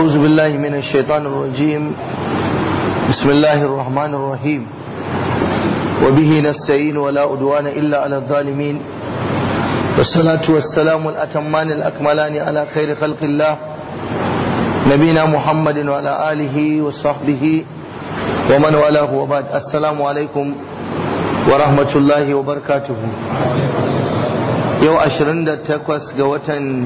أعوذ بالله من الشيطان الرجيم بسم الله الرحمن الرحيم وبه نستعين ولا أدوان إلا على الظالمين والصلاة والسلام الأتمان الأكملان على خير خلق الله نبينا محمد وعلى آله وصحبه ومن والاه وبعد السلام عليكم ورحمة الله وبركاته يو أشرند تكوس قوة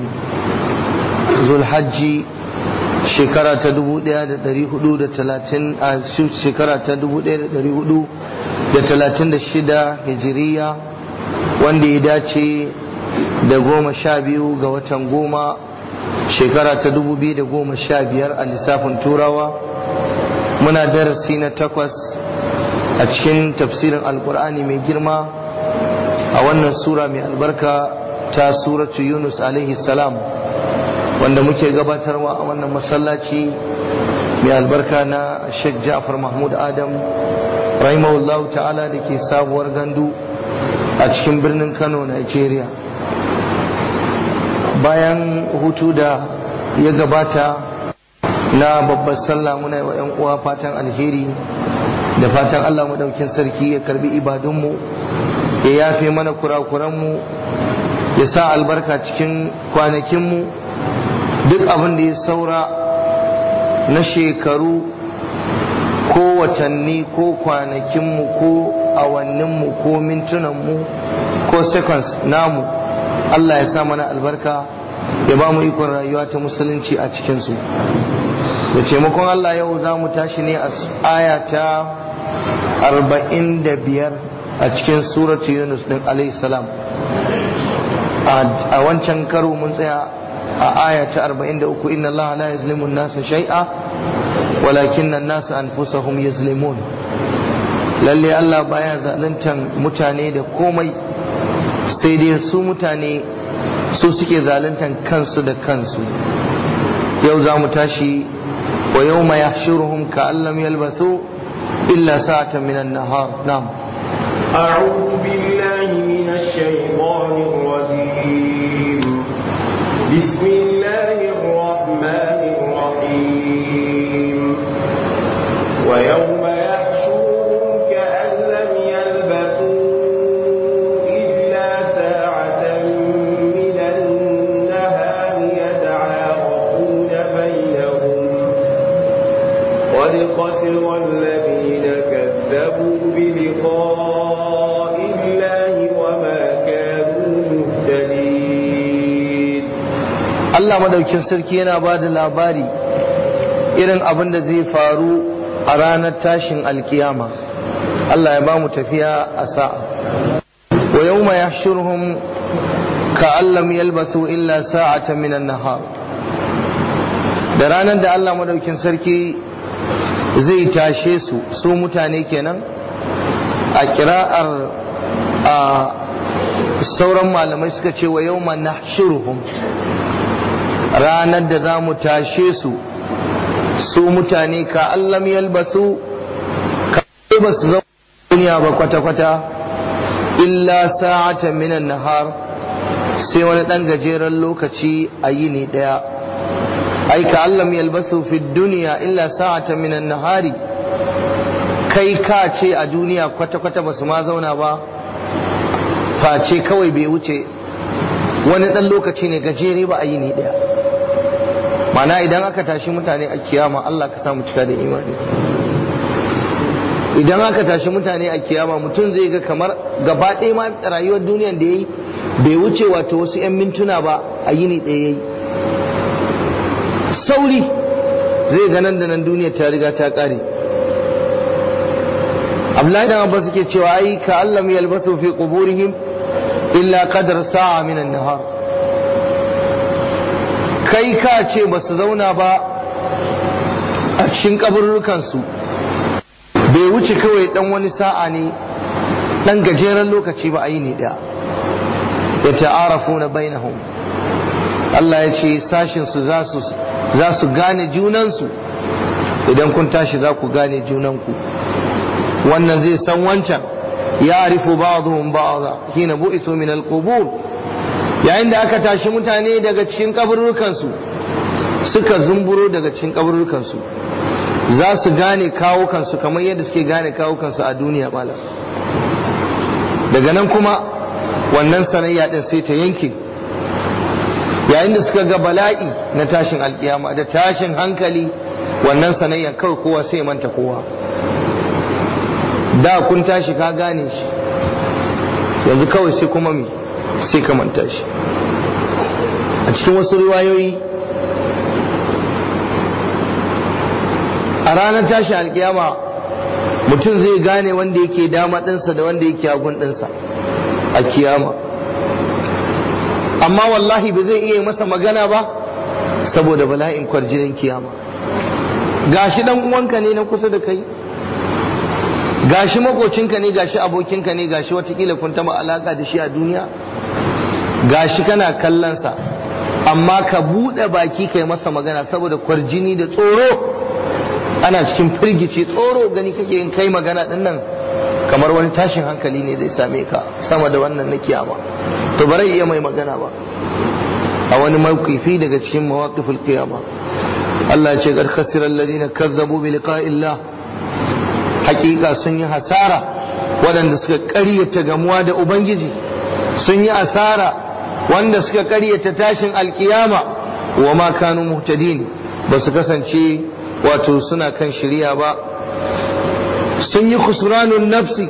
ذو الحج shekara ta dubu ɗaya da ɗari hudu da talatin a shekara ta dubu ɗaya da ɗari hudu da talatin da shida hijiriya wanda ya dace da goma sha biyu ga watan goma shekara ta dubu biyu da goma sha biyar a lissafin turawa muna darasi na takwas a cikin tafsirin alkur'ani mai girma a wannan sura mai albarka ta suratu yunus alaihi salam wanda muke gabatarwa a wannan masallaci mai albarka na Sheikh Ja'far Mahmud Adam rahimahullah ta'ala da ke sabuwar gandu a cikin birnin Kano Nigeria bayan hutu da ya gabata na babbar sallah muna wa 'yan uwa fatan alheri da fatan Allah madaukin sarki ya karbi ibadunmu ya yafe mana kurakuranmu ya sa albarka cikin kwanakinmu duk abin da ya saura na shekaru ko watanni ko kwanakinmu ko awanninmu ko mintunanmu ko seconds namu Allah ya sa mana albarka ya ba mu ikon rayuwa ta musulunci a cikinsu da taimakon Allah yau za mu tashi ne a aya ta arba'in da biyar a cikin suratu yunus din salam a wancan karo mun tsaya a aya ta 43 inna Allah la yuzlimu an-nasa shay'a walakin an-nasa anfusahum yuzlimun lalle Allah baya zaluntan mutane da komai sai dai su mutane su suke zaluntan kansu da kansu yau za mu tashi wa yawma yahshuruhum ka'an lam yalbathu illa sa'atan min an-nahar na'am أعوذ بالله من الشيطان الرجيم بسم الله الرحمن الرحيم ويوم يحشرهم كأن لم يلبثوا إلا ساعة من النهار يتعارفون بينهم قد خسر الذين كذبوا بلقاء الله وما كانوا مهتدين Allah madaukin sarki yana ba da labari irin abin da zai faru a ranar tashin alkiyama Allah ya ba mu tafiya a sa'a wa yawma yahshuruhum ka'an lam yalbathu illa sa'atan minan nahar da ranar da Allah madaukin sarki zai tashe su su mutane kenan a kira'ar a sauran malamai suka ce wa yawma nahshuruhum ranar da za mu tashe su su mutane ka allam yalbasu ka ba su zama duniya ba kwata-kwata illa sa'atan minan nahar sai wani ɗan gajeren lokaci a yini ɗaya ai ka allam yalbasu fi duniya illa sa'atan minan nahari kai ka ce a duniya kwata-kwata ba su ma zauna ba face kawai bai wuce wani ɗan lokaci ne gajere ba a yini ɗaya mana idan aka tashi mutane a kiyama Allah ka samu cika da imani idan aka tashi mutane a kiyama mutum zai ga kamar gaba ɗaya ma rayuwar duniyar da ya yi bai wuce wato wasu 'yan mintuna ba a yini ɗaya ya yi sauri zai ga nan da nan duniyar ta riga ta ƙare Abdullahi dan Abbas suke cewa ai ka Allah yalbasu fi quburihim illa qadar sa'a min an-nahar kai ka ce ba su zauna ba a cikin kaburrukansu bai wuce kawai dan wani sa'a ne dan gajeren lokaci ba a yi ne da ya ta'arafu na bainahum Allah ya ce sashinsu za su gane junansu idan kun tashi za ku gane junanku wannan zai san wancan ya arifu ba'dhum ba'dha hina bu'isu min al-qubur yayin da aka tashi mutane daga cikin kaburrukansu suka zumburo daga cikin kaburukansu za su gane kawo kansu kamar yadda suke gane kawo kansu a duniya malam daga nan kuma wannan sanayya din sai ta yanke yayin da suka ga bala'i na tashin alkiyama da tashin hankali wannan sanayya kawai kowa sai manta kowa da kun tashi ka gane shi yanzu kawai sai kuma mi sai ka manta shi a cikin wasu riwayoyi a ranar tashi alkiyama mutum zai gane wanda yake dama ɗinsa da wanda yake hagun ɗinsa a kiyama amma wallahi ba zai iya masa magana ba saboda bala'in kwarjinin kiyama gashi dan uwanka ne na kusa da kai gashi makocinka ne gashi abokinka ne gashi watakila kun taba alaka da shi a duniya gashi kana kallonsa amma ka buɗe baki kai masa magana saboda kwarjini da tsoro ana cikin firgici tsoro gani kake yin kai magana din nan kamar wani tashin hankali ne zai same ka sama da wannan na kiyama to bare iya mai magana ba a wani mawqifi daga cikin mawaqiful qiyama Allah ya ce qad khasira alladhina kazzabu bi liqa'illah hakika sun yi hasara waɗanda suka ƙaryata gamuwa da ubangiji sun yi asara wanda suka ƙaryata tashin alkiyama wa ma kanu muhtadin ba su kasance wato suna kan shirya ba sun yi kusuranun nafsi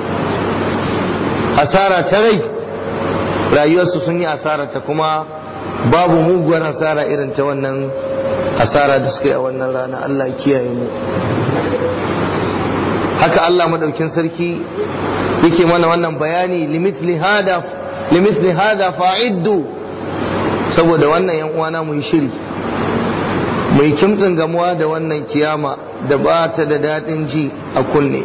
asara ta rai rayuwarsu sun yi asara ta kuma babu muguwar asara irin ta wannan asara da suka yi a wannan rana Allah kiyaye mu haka Allah madaukin sarki yake mana wannan bayani limithli hada limithli hada fa'iddu saboda wannan yan uwana mu yi shiri mai kimtsin gamuwa da wannan kiyama da ba ta da daɗin ji a kunne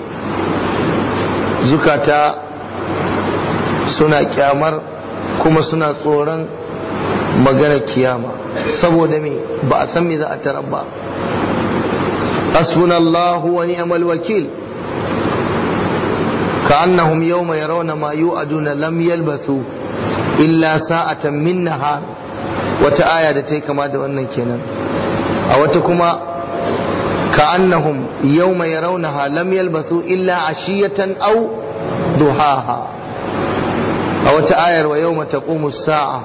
zukata suna kyamar kuma suna tsoron magana kiyama saboda me ba a san me za a tarar ba hasbunallahu wa ni'mal wakil كأنهم يوم يرون ما يوعدون لم يلبثوا إلا ساعة من نهار وتآية تي كما دوانا كنا أو تكما كأنهم يوم يرونها لم يلبثوا إلا عشية أو ضحاها أو تآية ويوم تقوم الساعة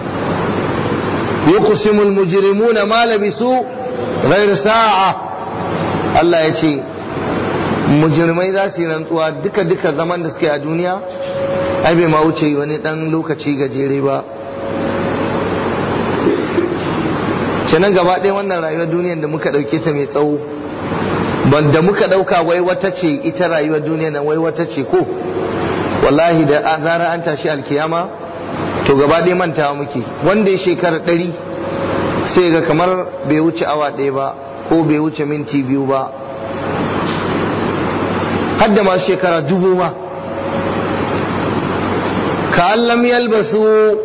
يقسم المجرمون ما لبثوا غير ساعة الله يتي mujirmai za su yi rantsuwa duka duka zaman da suke a duniya ai bai ma wuce wani dan lokaci gajere ba kenan gaba ɗaya wannan rayuwar duniyar da muka ɗauke ta mai tsawo da muka ɗauka wai wata ce ita rayuwar duniya nan wai wata ce ko wallahi da zara an tashi alkiyama to gaba ɗaya mantawa muke wanda ya shekara ɗari sai ga kamar bai wuce awa ɗaya ba ko bai wuce minti biyu ba hadda masu shekara dubu ma ka lam yalbasu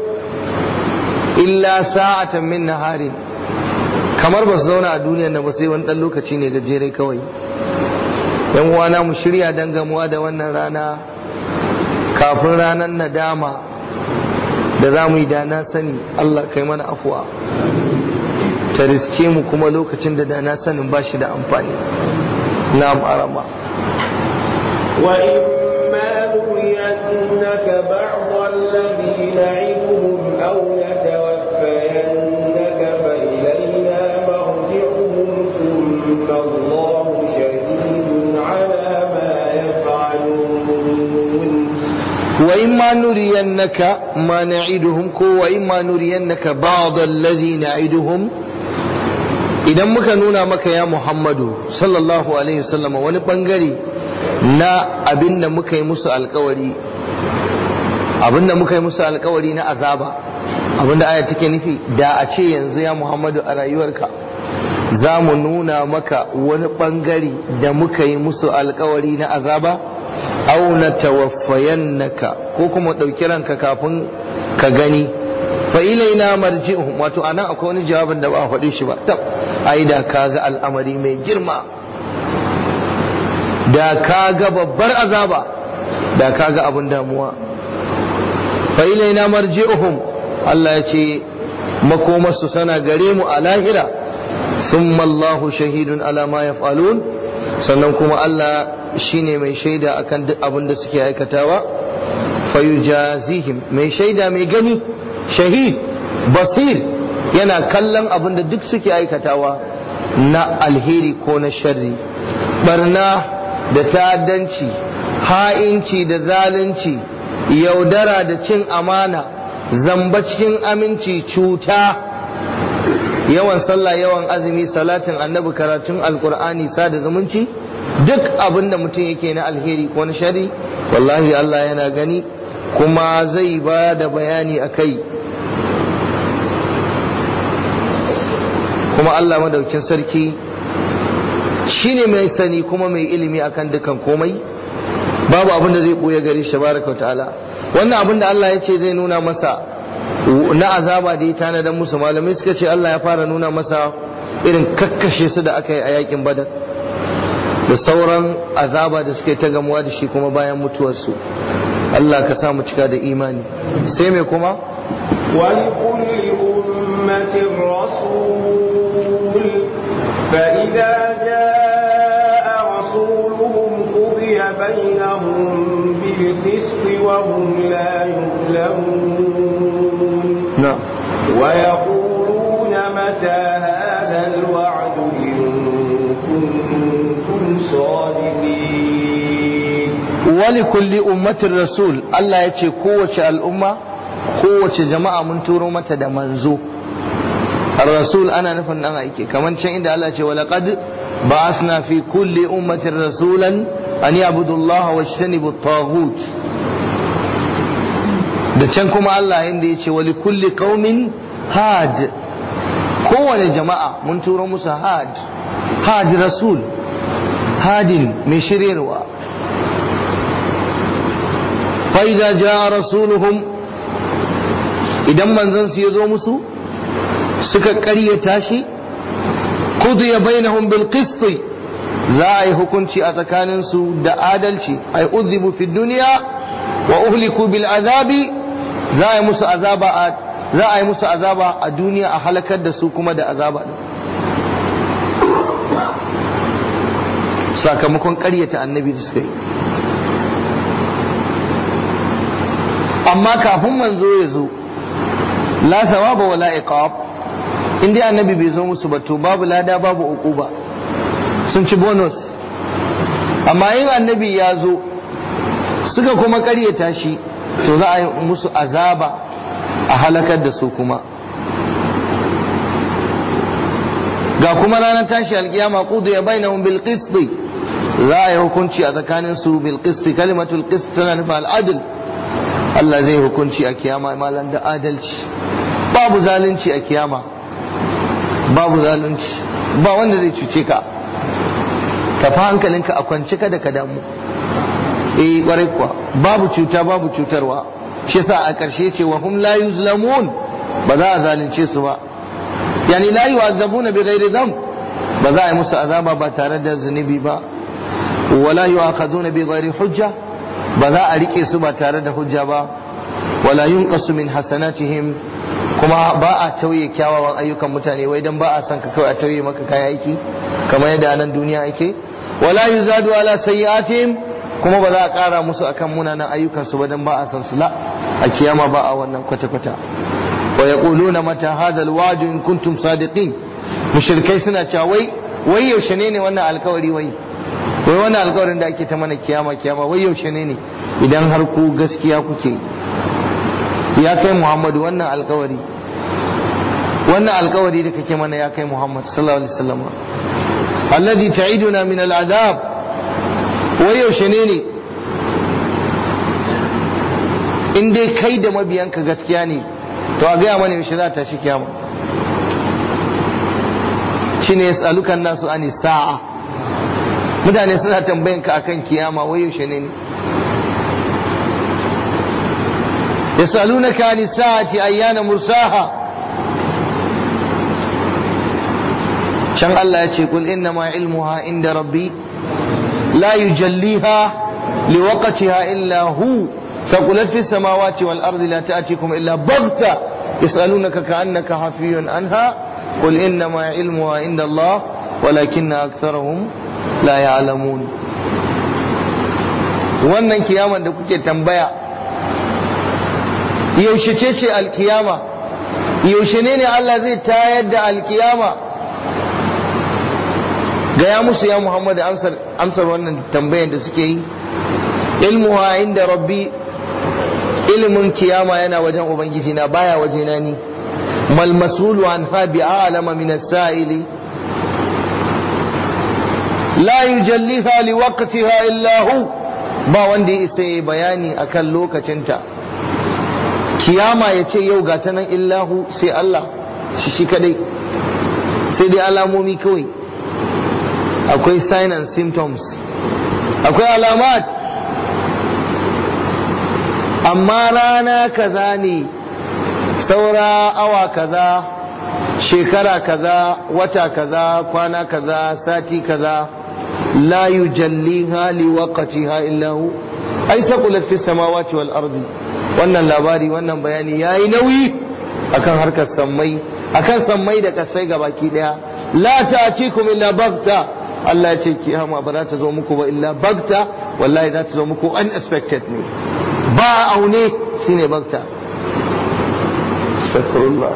illa sa'atan min naharin kamar ba su zauna a duniyar da ba sai wani dan lokaci ne gajere kawai yan uwana mu shirya dan gamuwa da wannan rana kafin ranar nadama da za mu yi da na sani Allah kai mana afuwa ta riske mu kuma lokacin da da na sanin ba shi da amfani na arama وإما نرينك بعض الذي نعدهم أو نتوفينك فإلينا مرجعهم ثم الله شهيد على ما يفعلون وإما نرينك ما نعدهم كو وإما نرينك بعض الذي نعدهم idan muka nuna maka ya Muhammadu sallallahu alaihi wasallam wani bangare na abin da muka yi musu alkawari abin da muka yi musu alkawari na azaba abin da aya take nufi da a ce yanzu ya Muhammadu a rayuwarka za mu nuna maka wani bangare da muka yi musu alkawari na azaba au na tawaffayannaka ko kuma ɗauki ranka kafin ka gani fa ilaina marji'uhum wato anan akwai wani jawabin da ba a faɗi shi ba tab ai da kaga al'amari mai girma da kaga babbar azaba da kaga abin damuwa fa ilaina marji'uhum Allah ya ce makomarsu sana gare mu a lahira thumma Allahu shahidun ala ma yaf'alun sannan kuma Allah shine mai shaida akan duk abin da suke aikatawa fayujazihim mai shaida mai gani shahid basir yana kallon abin da duk suke aikatawa na alheri ko na sharri barna da ta'addanci ha'inci da zalunci yaudara da cin amana zamba cikin aminci cuta yawan sallah yawan azumi salatin annabi karatun alkur'ani sada zumunci duk abin da mutum yake na alheri ko na shari wallahi Allah yana gani kuma zai ba da bayani a kai kuma Allah madaukin sarki shine mai sani kuma mai ilimi akan dukan komai babu abin da zai ɓoye gare shi baraka ta'ala wannan abin da Allah ya ce zai nuna masa na azaba da ya tanadar musu malamai suka ce Allah ya fara nuna masa irin kakkashe su da aka yi a yakin badar da sauran azaba da suka yi ta gamuwa da shi kuma bayan mutuwarsu Allah ka sa mu cika da imani sai mai kuma ولكل أمة رسول فإذا جاء رسولهم قضي بينهم بالقسط وهم لا يظلمون نعم ويقولون متى هذا الوعد إن كنتم صادقين ولكل أمة رسول الله يتي قوة الأمة قوة جماعة من تورو متى دا منزو الرسول أنا نفن أنا إيكي كمان شيء عند الله يتي ولقد بعثنا في كل أمة رسولا أن يعبدوا الله واجتنبوا الطاغوت da can kuma Allah inda ya ce wali kulli qaumin had kowane jama'a mun turo musu had had rasul hadin mai shiryarwa fa idza jaa rasuluhum idan manzon su yazo musu suka ƙaryata shi qudiya bainahum bil qist za a yi hukunci a tsakaninsu da adalci ay udhibu fi dunya wa uhliku bil azabi za a yi musu azaba a za a yi musu azaba a duniya a halakar da su kuma da azaba din sakamakon ƙaryata annabi da suka yi amma kafin manzo ya zo la thawaba wala iqab in dai annabi bai zo musu ba to babu lada babu uquba sun ci bonus amma in annabi ya zo suka kuma ƙaryata shi to za a yi musu azaba a halakar da su kuma ga kuma ranar tashi alkiyama kudu ya bainahum bil qist za a yi hukunci a tsakanin su bil qist kalimatul qist tana nufin al'adl Allah zai hukunci a kiyama malan da adalci babu zalunci a kiyama babu zalunci ba wanda zai cuce ka ka fa hankalinka a kwance kada ka damu eh kwarai kuwa babu cuta babu cutarwa shi yasa a ƙarshe ce wa hum la yuzlamun ba za a zalunce su ba yani la yu'azzabuna bi ghairi dhanb ba za a yi musu azaba ba tare da zunubi ba wala yu'akhaduna bi ghairi hujja ba za a rike su ba tare da hujja ba wala yunqasu min hasanatihim kuma ba a tauye kyawawan ayyukan mutane wai dan ba a son ka kawai a tauye maka kayan aiki kamar yadda a nan duniya ake wala yuzadu ala sayyi'atihim kuma ba za a ƙara musu akan munanan ayyukansu ba dan ba a san su la a kiyama ba a wannan kwata-kwata wa yaquluna mata hadha alwa'd in kuntum sadiqin mushrikai suna cewa wai wai yaushe ne ne wannan alkawari wai wai wannan alkawarin da ake ta mana kiyama kiyama wai yaushe ne ne idan har ku gaskiya kuke ya kai Muhammadu wannan alkawari wannan alkawari da kake mana ya kai Muhammad sallallahu alaihi wasallam alladhi ta'iduna min al'adab wai yaushe ne ne in dai kai da mabiyanka gaskiya ne to a gaya mana yaushe za ta shi kiyama shi ne tsalukan nasu ani sa'a mutane suna tambayan ka akan kiyama wai yaushe ne ne yasalunaka ani sa'ati ayyana mursaha can Allah ya ce kul inna ma ilmuha inda rabbi لا يجليها لوقتها إلا هو ثقلت في السماوات والأرض لا تأتيكم إلا بغتة يسألونك كأنك حفي عنها qul innama ilmuha inda Allah walakinna aktharahum la ya'lamun wannan kiyaman da kuke tambaya yaushe ce ce alkiyama yaushe ne ne Allah zai tayar da alkiyama gaya musu ya Muhammad amsar amsar wannan tambayan da suke yi ilmuha inda rabbi ilimin kiyama yana wajen ubangiji na baya wajena ni mal masulu an ha bi a'lama min as-sa'ili la yujalliha li waqtiha illa hu ba wanda ya isa yi bayani akan lokacinta kiyama ya ce yau ga ta nan illahu sai Allah shi shi kadai sai dai alamomi kawai akwai sign and symptoms akwai alamat amma rana kaza ne saura awa kaza shekara kaza wata kaza kwana kaza sati kaza la yujalliha liwaqtiha illa hu ai saqulat fis samawati wal ardi wannan labari wannan bayani yayi nauyi akan harkar sammai akan sammai da kasai gabaki daya la ta'tikum illa bagta Allah ya ce kiyama ba za ta zo muku ba illa bagta wallahi za ta zo muku unexpected ne ba aune shine bagta astaghfirullah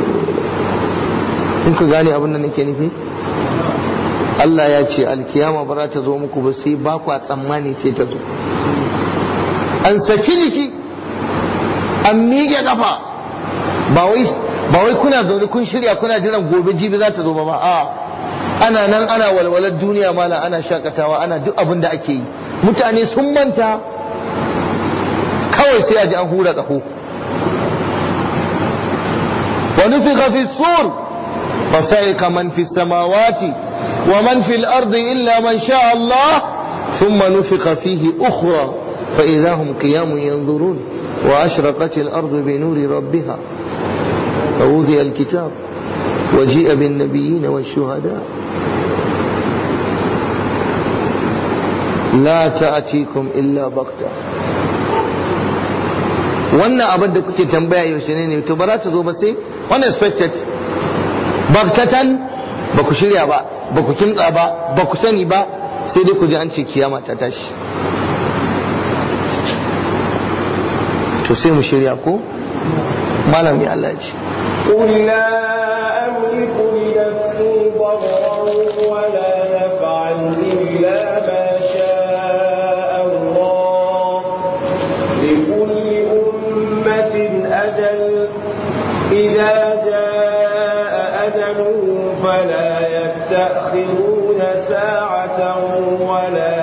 in ka gane abin da nake nufi Allah ya ce alkiyama ba za ta zo muku ba sai ba ku tsammani sai ta zo an saki jiki an miƙe kafa ba wai kuna zaune kun shirya kuna jiran gobe jibi za ta zo ba ba a ana nan ana walwalar duniya mala ana shakatawa ana duk abin da ake yi mutane sun manta kawai sai a ji an hura ƙaho wa nufiqa fi sur fa sa'iqa man fi samawati wa man fi al-ardi illa man sha Allah thumma nufiqa fihi ukhra fa idha hum qiyamun yanzurun wa ashraqat al-ardu bi nuri rabbiha فوضع الكتاب وجيء بالنبيين والشهداء لا تأتيكم إلا بغتة wannan abin da kuke tambaya yaushe ne ne to ba za ta zo ba sai unexpected bagtatan ba ku shirya ba ba ku kimtsa ba ba ku sani ba sai dai ku ji an ce kiyama ta tashi to sai mu shirya ko malami Allah ya ce قل لا أملك لنفسي ضرا ولا نفعا إلا ما شاء الله لكل أمة أجل إذا جاء أجله فلا يستأخرون ساعة ولا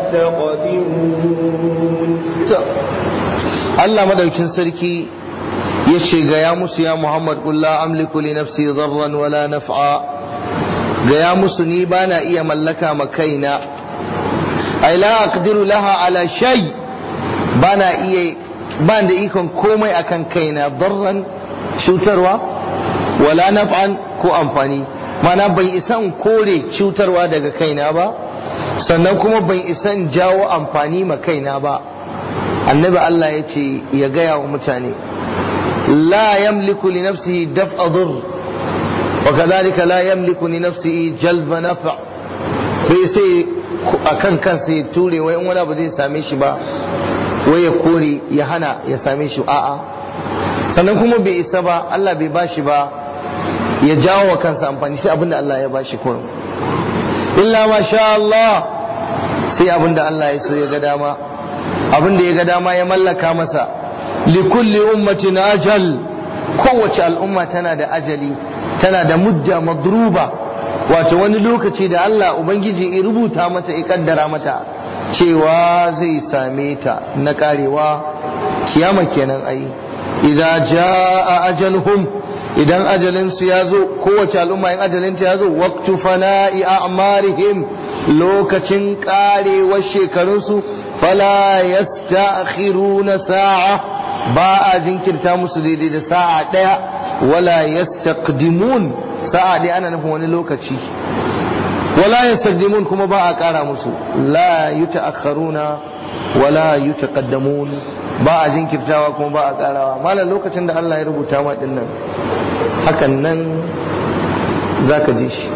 يستقدمون Allah madaukin sarki ya ce gaya musu ya Muhammad kulla amliku li nafsi darran wala naf'a gaya musu ni bana iya mallaka ma kaina ai la aqdiru laha ala shay bana iya ban da ikon komai akan kaina darran cutarwa wala naf'an ko amfani mana ban isa in kore cutarwa daga kaina ba sannan kuma ban isa in jawo amfani ma kaina ba annabi Allah ya ce ya gaya wa mutane لا يملك لنفسه دفع ضر وكذلك لا يملك لنفسه جلب نفع bai sai akan kansa ya ture wai in wani abu zai same shi ba wai ya kore ya hana ya same shi a'a sannan kuma bai isa ba Allah bai bashi ba ya jawo wa kansa amfani sai abinda Allah ya bashi kurum illa ma sha Allah sai abinda Allah ya so ya ga dama abinda ya ga dama ya mallaka masa likulli ummatin ajal kowace al'umma tana da ajali tana da mudda madruba wato wani lokaci da Allah ubangiji ya rubuta mata ya kaddara mata cewa zai same ta na karewa kiyama kenan ai idza jaa ajaluhum idan ajalin su ya zo kowace al'umma in ajalin ta ya zo waqtu fana'i a'marihim lokacin karewar shekarunsu fala yasta'khiruna sa'a ba a jinkirta musu daidai da sa'a ɗaya wala yastaqdimun sa'a ɗaya ana nufin wani lokaci wala yastaqdimun kuma ba a ƙara musu la yuta'akharuna wala yutaqaddamun ba a jinkirtawa kuma ba a ƙarawa malam lokacin da Allah ya rubuta ma din nan hakan nan za ka je shi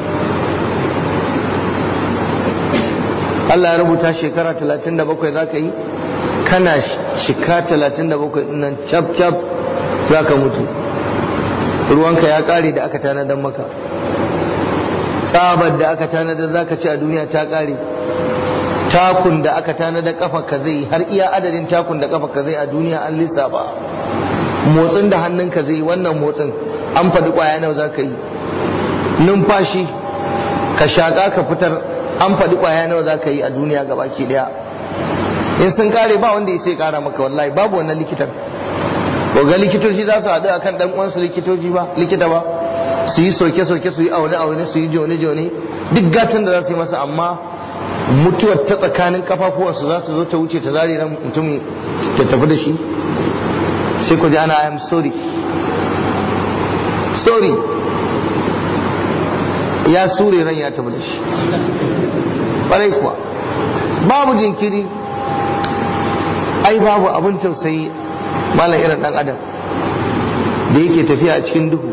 Allah ya rubuta shekara 37 za ka yi kana shika 37 nan cap cap za ka mutu ruwanka ya kare da aka tanadar maka tsabar da aka tanadar za ka ci a duniya ta kare takun da aka tanadar kafa ka zai har iya adadin takun da kafa ka zai a duniya an lissafa motsin da hannunka zai wannan motsin an faɗi ƙwaya nawa za ka yi numfashi ka shaƙa ka fitar an faɗi ƙwaya nawa za ka yi a duniya gabaki ɗaya in sun kare ba wanda ya sai kara maka wallahi babu wannan likitan ko ga likitoci za su haɗu akan ɗan uwansu likitoci ba likita ba su yi soke soke su yi aune aune su yi jone jone duk gatan da za su yi masa amma mutuwar ta tsakanin kafafuwansu za su zo ta wuce ta zare ran mutumin ta tafi da shi sai ku ji ana I am sorry sorry ya sure ran ya tafi da shi ƙwarai kuwa babu jinkiri ai babu abin tausayi malam irin dan adam da yake tafiya a cikin duhu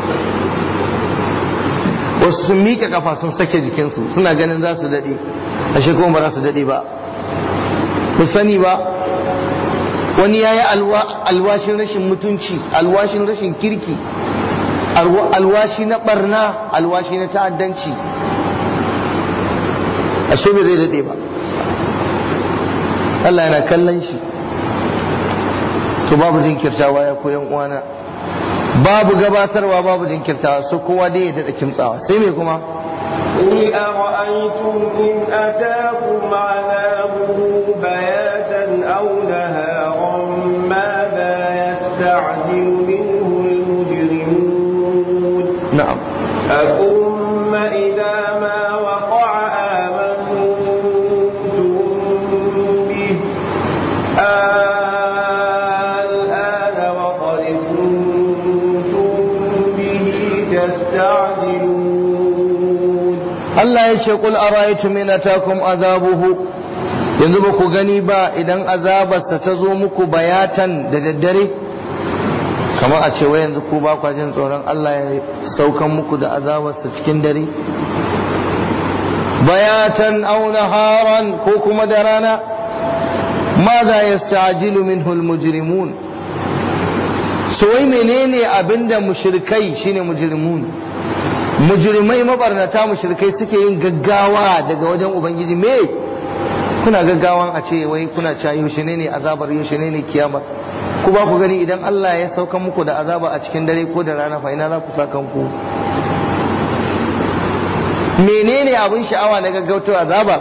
wasu sun miƙe kafa sun sake jikinsu suna ganin za su daɗe ashe kuma ba za su daɗe ba ku sani ba wani ya yi alwashin rashin mutunci alwashin rashin kirki alwashi na barna alwashi na ta'addanci ashe bai zai daɗe ba Allah yana kallon shi to babu jinkirtawa ya koyan uwana babu gabatarwa babu jinkirtawa so kowa dai ya daɗa kimtsawa sai me kuma قل أرأيتم إن أتاكم عذابه بياتا أو نهارا ماذا يستعجل منه المجرمون na'am أثم إذا ما وقع آمنتم به الآن وقد كنتم به تستعجلون Allah ya ce qul ara'aytum in atakum azabuhu yanzu ba ku gani ba idan azabarsa ta zo muku bayatan da daddare kamar a ce wai yanzu ku ba kwa jin tsoron Allah ya saukan muku da azabarsa cikin dare bayatan aw naharan ko kuma da rana ماذا يستعجل منه المجرمون so wai menene abinda mushrikai shine mujrimun mujrimai mabarnata mushrikai suke yin gaggawa daga wajen ubangiji me kuna gaggawan a ce wai kuna cewa yaushe ne ne azabar yaushe ne ne kiyama ku ba ku gani idan Allah ya sauka muku da azaba a cikin dare ko da rana fa ina za ku sa kanku menene abin sha'awa na gaggautar azaba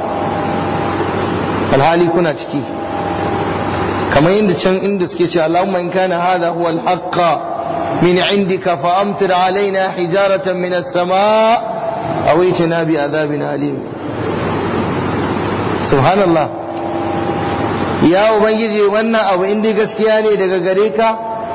alhali kuna ciki kamar yadda can inda suke ce Allahumma in kana hadha huwa al-haqqa min indika fa amtir alaina hijaratan min as-samaa aw itina bi adhabin alim subhanallah ya ubangiji wannan abu inda gaskiya ne daga gare ka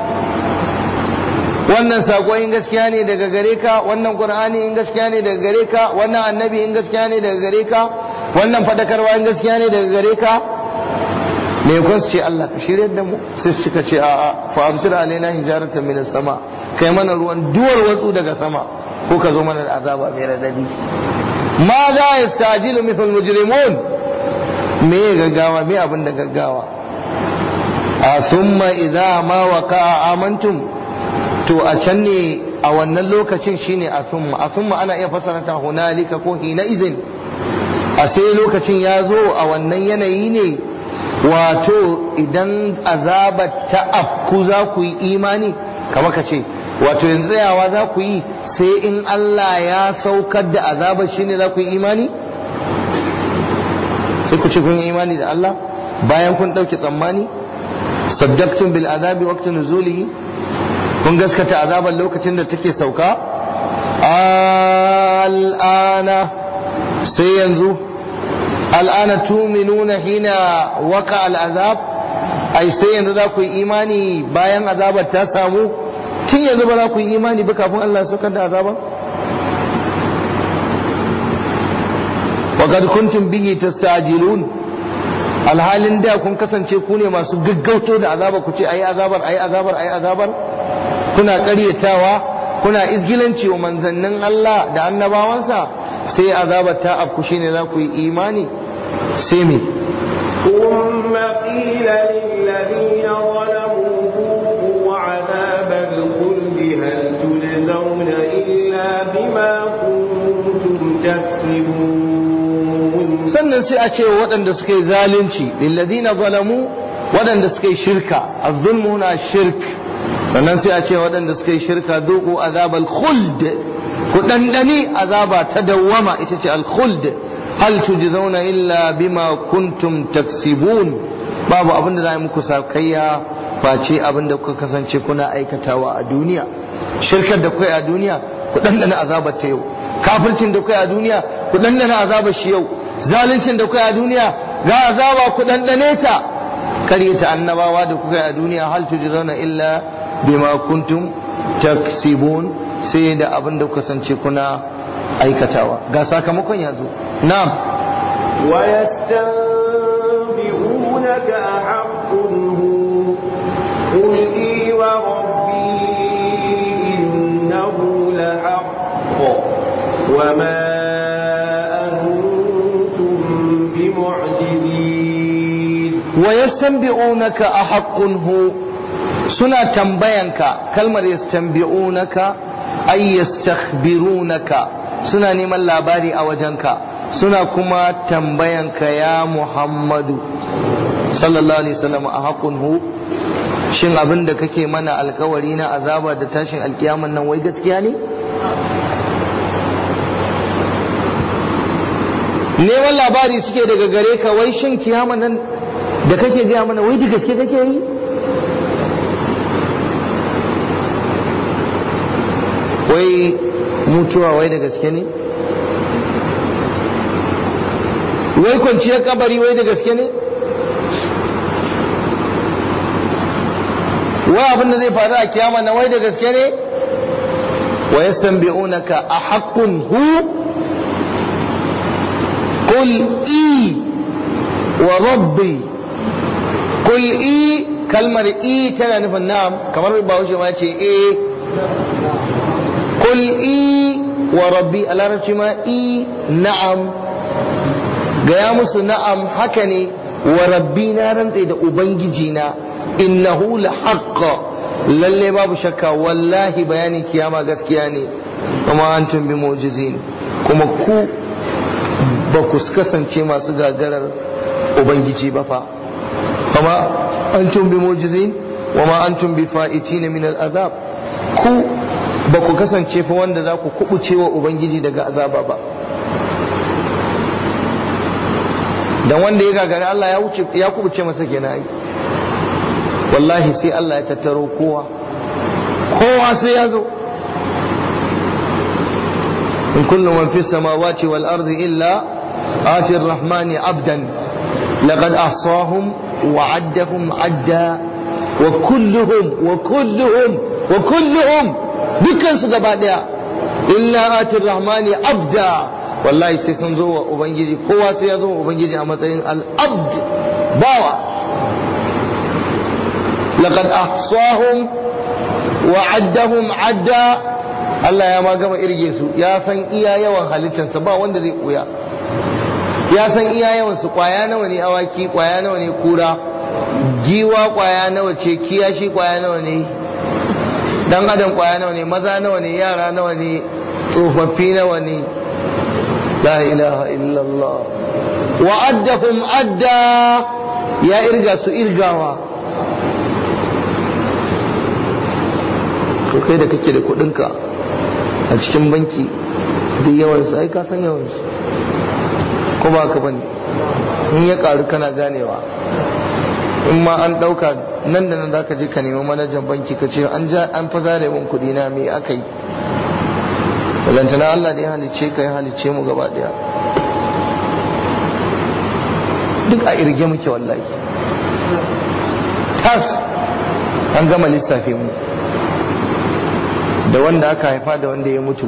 wannan sako in gaskiya ne daga gare ka wannan qur'ani in gaskiya ne daga gare ka wannan annabi in gaskiya ne daga gare ka wannan fadakarwa in gaskiya ne daga gare ka me kun ce Allah ka shirye da mu sai suka ce a a fa amtir alaina hijaratan min sama kai mana ruwan duwar watsu daga sama ko ka zo mana da azaba mai radadi ma za yastajilu mithal mujrimun me gaggawa me abin da gaggawa a summa idza ma waqa'a amantum to a can ne a wannan lokacin shine a summa a summa ana iya fasara ta hunalika ko hina izin a sai lokacin ya zo a wannan yanayi ne wato idan azabar ta afku za ku yi imani kama ka ce wato yanzu tsayawa za ku yi sai in Allah ya saukar da azabar shi ne za ku yi imani sai ku ce kun yi imani da Allah bayan kun ɗauke tsammani saddaqtum bil azabi waqti nuzulihi kun gaskata azabar lokacin da take sauka al'ana sai yanzu al'ana tuminuna hina waka al'azab ai sai yanzu za ku yi imani bayan azabar ta samu tun yanzu ba za ku yi imani ba kafin Allah saukar da azabar وقد كنتم به تستعجلون alhalin da kun kasance ku ne masu gaggauto da azaba ku ce ayi azabar ayi azabar ayi azabar kuna ƙaryatawa kuna izgilanci wa manzannin Allah da annabawansa sai azabar ta afku shine za ku yi imani sai me ثم قيل للذين ظلموا ذوقوا عذاب الخلد هل تجزون إلا بما كنتم تكسبون sannan sai a ce wa waɗanda suka yi zalunci lilladina zalamu waɗanda suka yi shirka azzulmu na shirk sannan sai a ce waɗanda suka yi shirka zuku azabal khuld ku ɗanɗani azaba ta dawwama ita ce al khuld hal tujzauna illa bima kuntum taksibun babu abin da za a yi muku sakayya face abin da kuka kasance kuna aikatawa a duniya shirkar da kuka yi a duniya ku ɗanɗana azabar ta yau kafircin da kuka yi a duniya ku ɗanɗana azabar shi yau zaluncin da kuka yi a duniya ga azaba ku ɗanɗane ta karyata annabawa da kuka yi a duniya hal tujzauna illa bima kuntum taksibun sai da abin da kuka kasance kuna aikatawa ga sakamakon yanzu na'am ويستنبئونك أحق هو قل إي وربي إنه لحق وما أنتم بمعجزين ويستنبئونك أحق هو suna tambayanka kalmar yastanbi'unaka ay yastakhbirunaka suna neman labari a wajenka suna kuma tambayanka ya Muhammadu sallallahu alaihi wasallam a haƙun hu shin abin da kake mana alkawari na azaba da tashin alkiyaman nan wai gaskiya ne neman labari suke daga gare ka wai shin kiyaman nan da kake gaya mana wai da gaske kake yi wai mutuwa wai da gaske ne wai kwanciyar kabari wai da gaske ne wai abin da zai faru a kiyama na wai da gaske ne wa yastanbi'unaka a haqqun hu qul i wa rabbi qul i kalmar i tana nufin na'am kamar bahaushe ma ce eh قل إي وربي على رجما إي نعم gaya musu na'am haka ne wa rabbi na rantse da ubangijina innahu la haqqa lalle babu shakka wallahi bayanin kiyama gaskiya ne kuma antum bi mu'jizin kuma ku ba ku kasance masu gagarar ubangiji ba fa kuma antum bi mu'jizin wa ma antum bi fa'itina min al'azab ku ba ku kasance fa wanda za ku kubuce wa ubangiji daga azaba ba dan wanda ya gagari Allah ya wuce ya kubuce masa kenan ai wallahi sai Allah ya tattaro kowa kowa sai ya zo in kullu man fis samawati wal ardi illa ati ar-rahmani abdan laqad ahsahum wa addahum adda wa kulluhum wa kulluhum wa kulluhum dukkan su gaba daya illa ati ar-rahmani abda wallahi sai sun zo wa ubangiji kowa sai ya zo wa ubangiji a matsayin al-abd bawa laqad ahsahum wa addahum adda Allah ya ma gama irge su ya san iya yawan halittarsa ba wanda zai koya ya san iya yawan su kwaya nawa ne awaki kwaya nawa ne kura giwa kwaya nawa ce kiyashi kwaya nawa ne dan adam kwaya nawa ne maza nawa ne yara nawa ne tsofaffi nawa ne la ilaha illallah wa addahum adda ya irga su irgawa to kai da kake da kudinka a cikin banki duk yawansu ai ka san yawansu ko ba ka bane in ya karu kana ganewa in ma an dauka nan da nan za ka je ka nemi manajan banki ka ce an ja an fa zare min kudi na me aka yi lantana Allah da ya halicce ka ya halicce mu gaba daya duk a irge muke wallahi tas an gama lissafe mu da wanda aka haifa da wanda ya mutu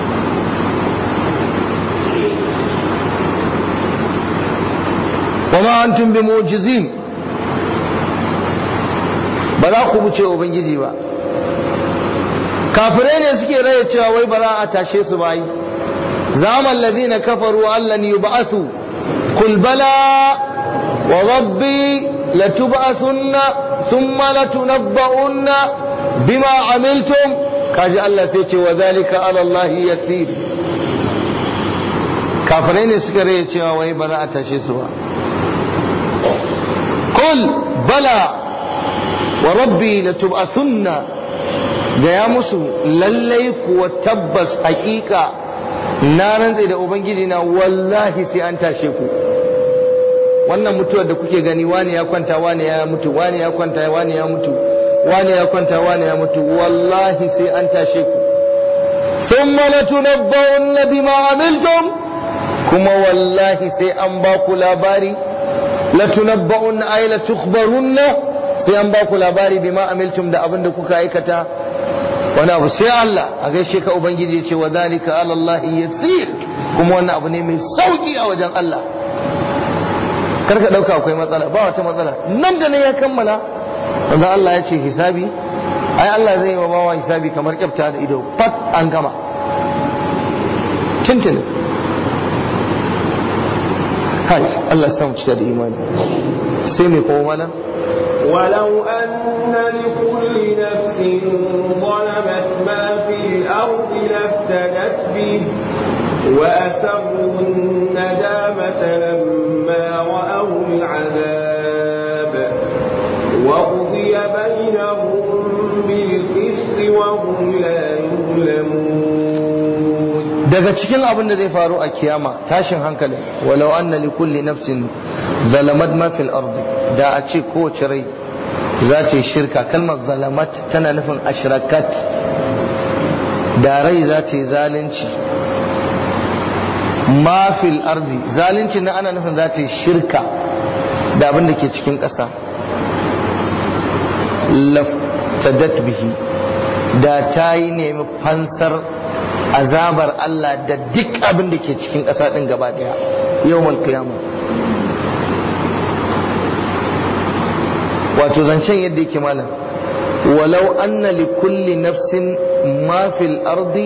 wama antum bi mu'jizin ba za ku wuce ubangiji ba kafirai ne suke raya cewa wai ba za a tashe su ba yi zaman ladina kafaru allan yub'athu qul bala wa rabbi latub'athunna thumma latunabba'unna bima amiltum kaji Allah sai ce wa zalika ala Allah yasir kafirai ne suka raya cewa wai ba za a tashe su ba qul bala wa rabbi latub'athunna da ya musu lallai kuwa tabbas hakika na rantse da ubangiji na wallahi sai an tashe ku wannan mutuwar da kuke gani wani ya kwanta wani ya mutu wani ya kwanta wani ya mutu wani ya kwanta wani ya mutu wallahi sai an tashe ku thumma latunabba'unna bima amiltum kuma wallahi sai an ba ku labari latunabba'unna ay latukhbarunna sai an ba ku labari bima amiltum da abin da kuka aikata wani abu sai Allah a gaishe ka ubangiji ya ce wa zalika ala Allah yasir kuma wannan abu ne mai sauki a wajen Allah karka dauka akwai matsala ba wata matsala nan da nan ya kammala wanda Allah ya ce hisabi ai Allah zai yi wa bawa hisabi kamar kyafta da ido fat an gama tintin hai Allah ya samu cika da imani sai mai kowa mana ولو أن لكل نفس ظلمت ما في الأرض لافتدت به وأسروا الندامة لما رأوا العذاب وقضي بينهم بالقسط وهم لا يظلمون daga cikin abin da zai faru a kiyama tashin hankali walau anna li kulli nafsin zalamat ma fil ardi da a ce kowace rai za ta yi shirka kalmar zalamat tana nufin ashrakat da rai za ta yi zalunci ma fil ardi zalunci na ana nufin za ta yi shirka da abin da ke cikin ƙasa laftadat bihi da ta yi nemi fansar azabar Allah da duk abin da ke cikin ƙasa ɗin gaba ɗaya yau kiyama wato zancen yadda yake malam walau anna li kulli nafsin ma fil ardi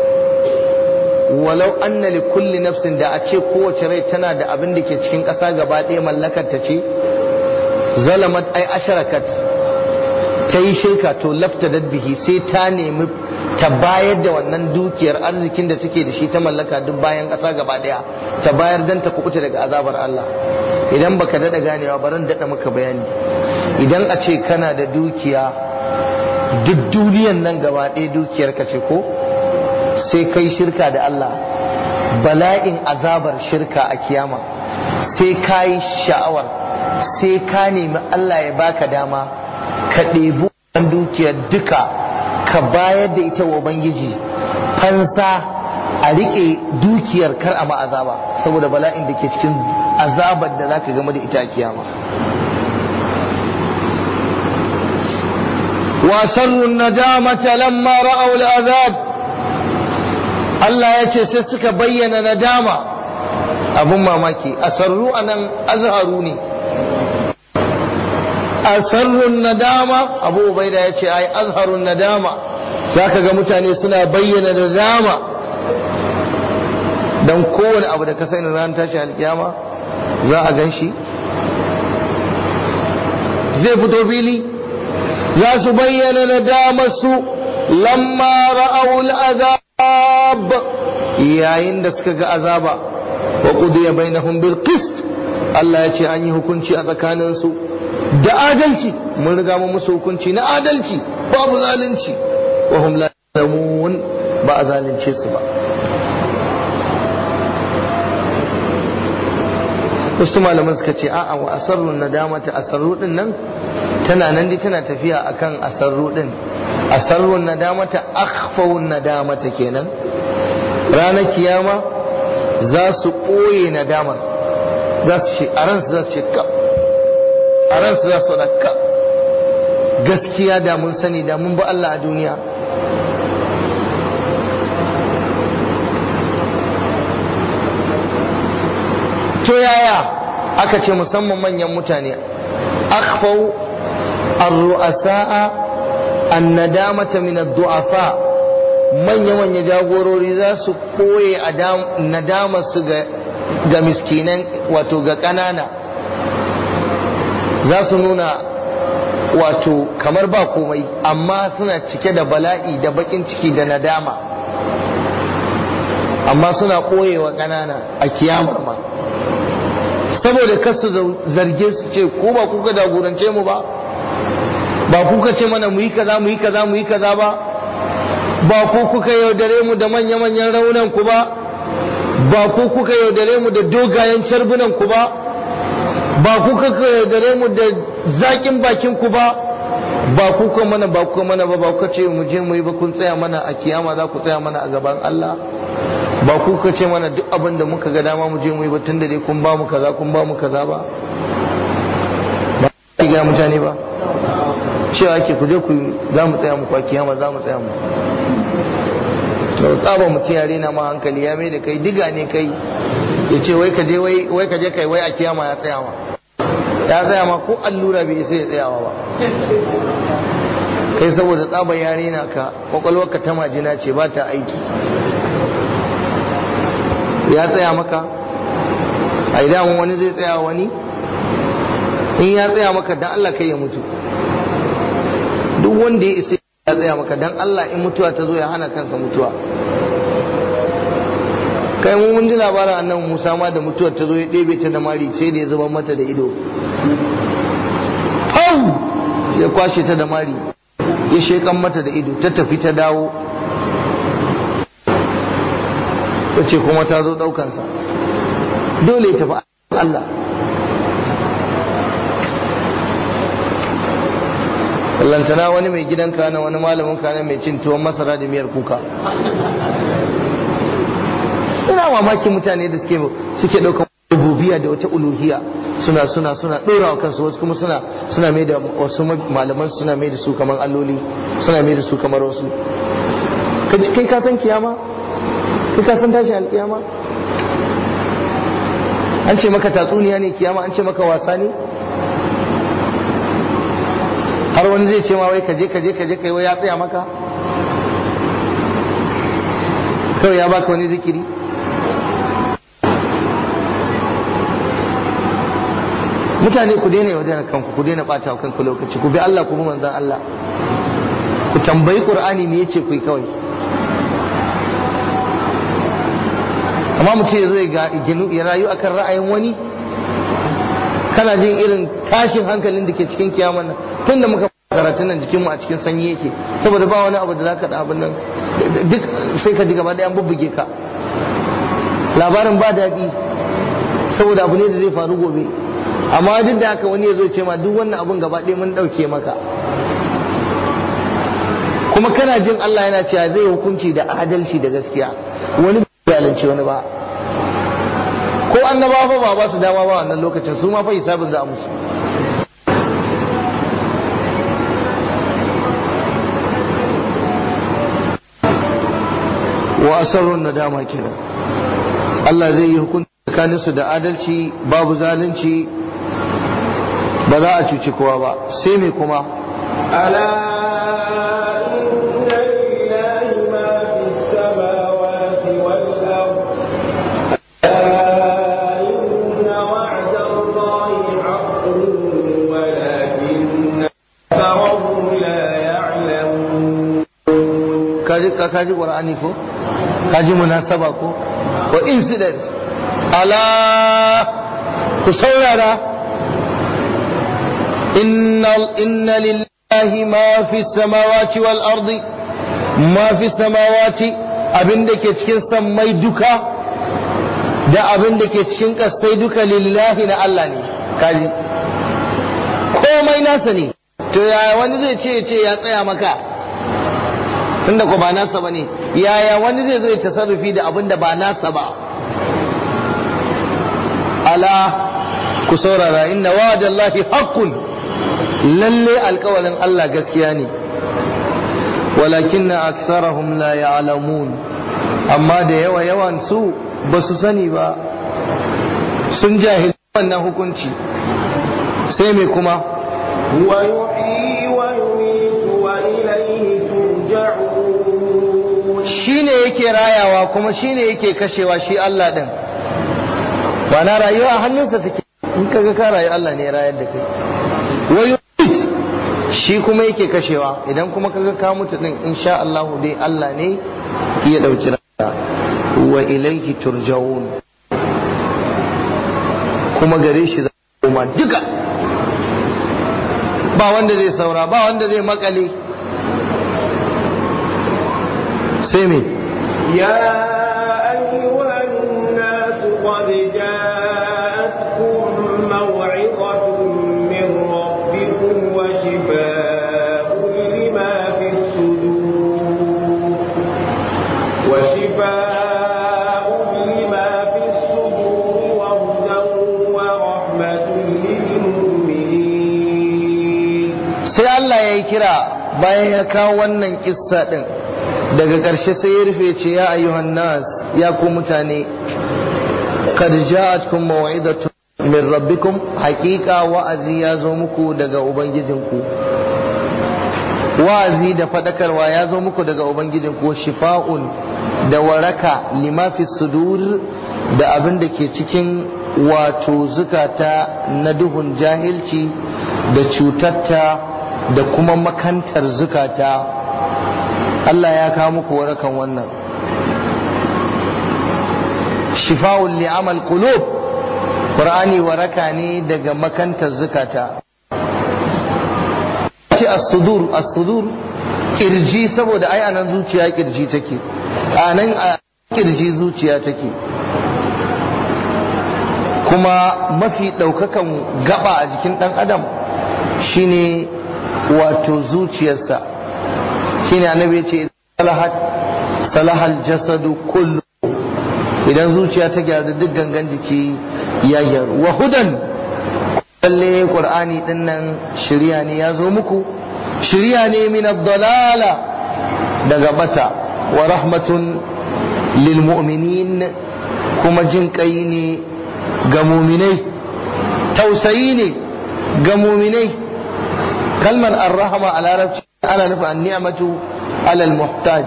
walau anna li kulli nafsin da a ce kowace rai tana da abin da ke cikin ƙasa gaba ɗaya mallakar ta ce zalamat ai asharakat ta yi shirka to lafta bihi sai ta nemi ta bayar da wannan dukiyar arzikin da take da shi ta mallaka duk bayan ƙasa gaba ɗaya ta bayar dan ta kubuta daga azabar Allah idan baka daɗa ganewa baran daɗa maka bayani idan a ce kana da dukiya duk duniyan nan gaba ɗaya dukiyar ka ce ko sai kai shirka da Allah bala'in azabar shirka a kiyama sai ka yi sha'awar sai ka nemi Allah ya baka dama ka ɗebi wannan dukiyar duka ka bayar da ita wa Ubangiji fansa a riƙe dukiyar kar a azaba saboda bala'in da ke cikin azabar da za ka game da ita a kiyama وأسروا الندامة لما رأوا العذاب Allah ya ce sai suka bayyana nadama abun mamaki asarru anan azharu ne asarrun nadama abu ubaida ya ce ai azharun nadama za ka ga mutane suna bayyana nadama don kowane abu da ka sani ran tashi alkiyama za a gan shi zai fito fili za su bayyana nadamarsu lamma ra'awul azab yayin da suka ga azaba wa qudiya bainahum bil qist Allah ya ce an yi hukunci a tsakaninsu da adalci mun riga mu musu hukunci na adalci babu zalunci wa hum la yalamun ba a zalunce su ba wasu malaman suka ce a'a wa asarrun nadamata asarru din nan tana nan dai tana tafiya akan asarru din asarrun nadamata akhfawun nadamata kenan ranar kiyama za su ɓoye nadamar za su ce a ransu za su ce ka a ransu za su ka gaskiya da mun sani da mun ba Allah a duniya to yaya aka ce musamman manyan mutane akhfau ar-ru'asa'a an-nadamata min ad-du'afa manya-manya jagorori za su koye nadama su ga miskinan wato ga ƙanana za su nuna wato kamar ba komai amma suna cike da bala'i da bakin ciki da nadama amma suna ɓoyewa ƙanana a kiyamar ma saboda kasu zarge su ce ko ba kuka jagorance mu ba ba kuka ce mana mu yi kaza mu yi kaza mu yi kaza ba ba ku kuka yaudare mu da manya-manyan raunan ku ba ba ku kuka yaudare mu da dogayen carbunan ku ba ba ku kuka yaudare mu da zakin bakin ku ba ba ku kuka mana ba ku mana ba ba ku ce mu je mu yi ba kun tsaya mana a kiyama za ku tsaya mana a gaban Allah ba ku kuka ce mana duk abin da muka ga dama mu je mu yi ba tun da dai kun ba mu kaza kun ba mu kaza ba ba ku ga mutane ba cewa ake ku je ku za mu tsaya muku a kiyama za mu tsaya mu to tsaba mutum yare na ma hankali ya mai da kai diga ne kai ya ce wai ka je wai ka je kai wai a kiyama ya tsaya ma ya tsaya ma ko allura bai sai ya tsayawa ba kai saboda tsaba yare na ka kwakwalwarka ta majina ce ba ta aiki ya tsaya maka a idan wani zai tsaya wani in ya tsaya maka dan Allah kai ya mutu duk wanda ya isa ya tsaya maka dan Allah in mutuwa ta zo ya hana kansa mutuwa kai mu mun ji labarin annabi Musa ma da mutuwar ta zo ya ɗebe ta da mari sai da ya zuba mata da ido Pau! ya kwashe ta da mari ya shekan mata da ido ta tafi ta dawo ta ce kuma ta zo ɗaukansa dole ya tafi Allah lantana wani mai gidan kana wani malamin kana mai cin tuwon masara da miyar kuka ina mamaki mutane da suke suke ɗaukar rububiya da wata uluhiya suna suna suna ɗora wa kansu wasu kuma suna suna mai da wasu malaman suna mai da su kamar alloli suna mai da su kamar wasu kai ka san kiyama kai ka san tashi alkiyama an ce maka tatsuniya ne kiyama an ce maka wasa ne har wani zai ce ma wai kaje kaje kaje kai wai ya tsaya maka kawai ya baka wani zikiri mutane ku daina wajen kanku ku daina bata kanku lokaci ku bi Allah ku bi manzon Allah ku tambayi Qur'ani me yace ku yi kawai amma mutum ya zo ya rayu akan ra'ayin wani kana jin irin tashin hankalin da ke cikin kiyaman nan tun da muka karatun nan jikinmu a cikin sanyi yake saboda ba wani abu da za ka da abin nan duk sai ka ji gaba ɗaya an bubbuge ka labarin ba daɗi saboda abu ne da zai faru gobe amma duk da haka wani ya zo ce ma duk wannan abun gaba ɗaya mun ɗauke maka kuma kana jin Allah yana cewa zai hukunci da adalci da gaskiya wani bai zalunci wani ba ko annaba fa ba ba su dama ba wannan lokacin su ma fa hisabin za a musu wa asarrun nadama kenan Allah zai yi hukunci tsakanin su da adalci babu zalunci ba za a cuci kowa ba sai me kuma ala inna lillahi ma fis samawati wal ardh إن وعد الله حق ولكن أكثرهم لا يعلمون kaji ka kaji qur'ani ko kaji munasaba ko ko incident ala ku saurara inna inna lillahi ma fi samawati wal ardi ma fi samawati abinda ke cikin sammai duka da abin da ke cikin kasai duka lillahi na Allah ne kaji komai nasa ne to yaya wani zai ce ce ya tsaya maka tunda ko ba nasa ba ne yaya wani zai zo ya tasarrufi da abin da ba nasa ba ala ku saurara inna wa'adallahi haqqun lalle alkawalin Allah gaskiya ne walakinna aksarahum la ya'lamun amma da yawa yawan su ba su sani ba sun jahil wannan hukunci sai mai kuma ويحيي ويميت وإليه ترجعون shine yake rayawa kuma shine yake kashewa shi Allah din ba na rayuwa a hannunsa take in kaga ka rayu Allah ne ya rayar da kai wa yumit shi kuma yake kashewa idan kuma kaga ka mutu din insha Allah dai Allah ne ya dauki rayuwa wa ilayhi turja'un kuma gare shi za koma duka ba wanda zai saura ba wanda zai makale sai me يا أيها الناس قد جاءتكم موعظة من ربكم وشفاء لما في الصدور وشفاء لما في الصدور وهدى ورحمة للمؤمنين sai Allah ya yi kira bayan ya kawo wannan kissa din daga ƙarshe sai ya rufe ce ya ayyuhan nas ya ku mutane qad ja'atkum maw'idatu min rabbikum haqiqa wa'azi ya zo muku daga ubangijinku wa'azi da fadakarwa ya zo muku daga ubangijinku shifa'un da waraka lima fi sudur da abin da ke cikin wato zukata na duhun jahilci da cutatta da kuma makantar zukata Allah ya kawo muku warakan wannan shifa'un li'amal qulub qur'ani waraka ne daga makantar zukata ce as-sudur as-sudur kirji saboda ai anan zuciya kirji take anan a kirji zuciya take kuma mafi daukakan gaba a jikin dan adam shine wato zuciyarsa shine annabi ya ce salahat salahal jasadu kullu idan zuciya ta gyaru duk gangan jiki ya gyaru wa hudan lalle qur'ani din nan shirya ne ya zo muku shirya ne min ad-dalala daga bata wa rahmatun lil mu'minin kuma jin kai ne ga muminai tausayi ne ga muminai kalmar ar-rahma a larabci ana nufin an-ni'matu alal muhtaj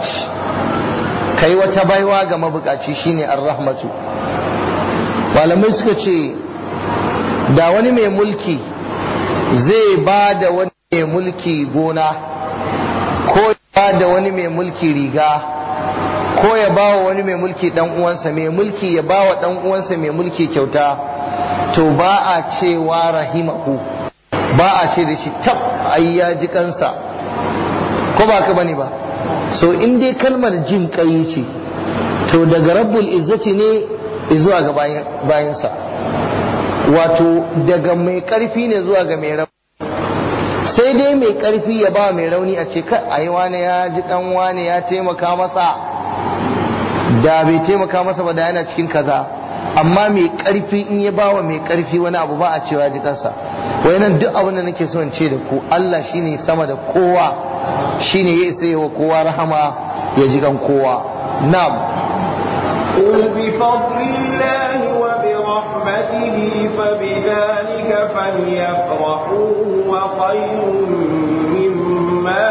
kai wata baiwa ga mabukaci shine ar-rahmatu malamai suka ce da wani mai mulki zai ba da wani mai mulki gona ko ya ba da wani mai mulki riga ko ya ba wa wani mai mulki dan uwansa mai mulki ya ba wa dan uwansa mai mulki kyauta to ba a cewa rahimahu ba a ce da shi tab ai ya ji kansa ko ba ka bane ba so in dai kalmar jin kai ce to daga rabbul izzati ne zuwa ga bayansa wato daga mai karfi ne zuwa ga mai rauni sai dai mai karfi ya ba mai rauni a ce kai ai wane ya ji kan wane ya taimaka masa da bai taimaka masa ba da yana cikin kaza amma mai karfi in ya ba wa mai karfi wani abu ba a cewa ji kansa wai nan duk abin da nake so in ce da ku Allah shine sama da kowa shine ya isa yi wa kowa rahama ya ji kan kowa na'am قل بفضل الله وبرحمته فبذلك فليفرحوا وخير مما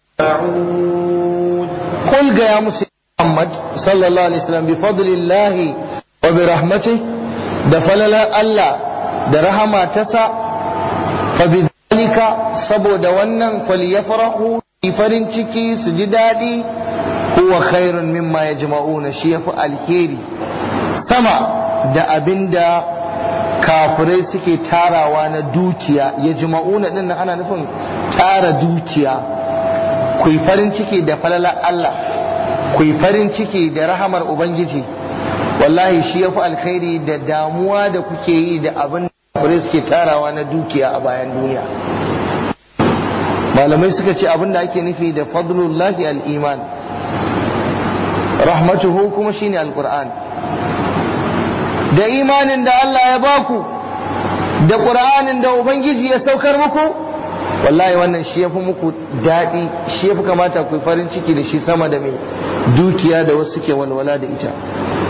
يجمعون قل يا مسلم محمد صلى الله عليه وسلم بفضل الله وبرحمته da falalar Allah da rahama tasa fa bidhalika saboda wannan falyafrahu farin ciki su ji daɗi huwa khairun mimma yajma'una shi yafi alheri sama da abinda kafirai suke tarawa na dukiya yajma'una din ana nufin tara dukiya ku farin ciki da falalar Allah ku farin ciki da rahamar ubangiji wallahi shi yafi alkhairi da damuwa da kuke yi da abin da kafirai suke tarawa na dukiya a bayan duniya malamai suka ce abin da ake nufi da fadlullahi al-iman rahmatuhu kuma shine alquran da imanin da Allah ya baku da qur'anin da ubangiji ya saukar muku wallahi wannan shi yafi muku daɗi shi yafi kamata ku farin ciki da shi sama da mai dukiya da wasu ke walwala da ita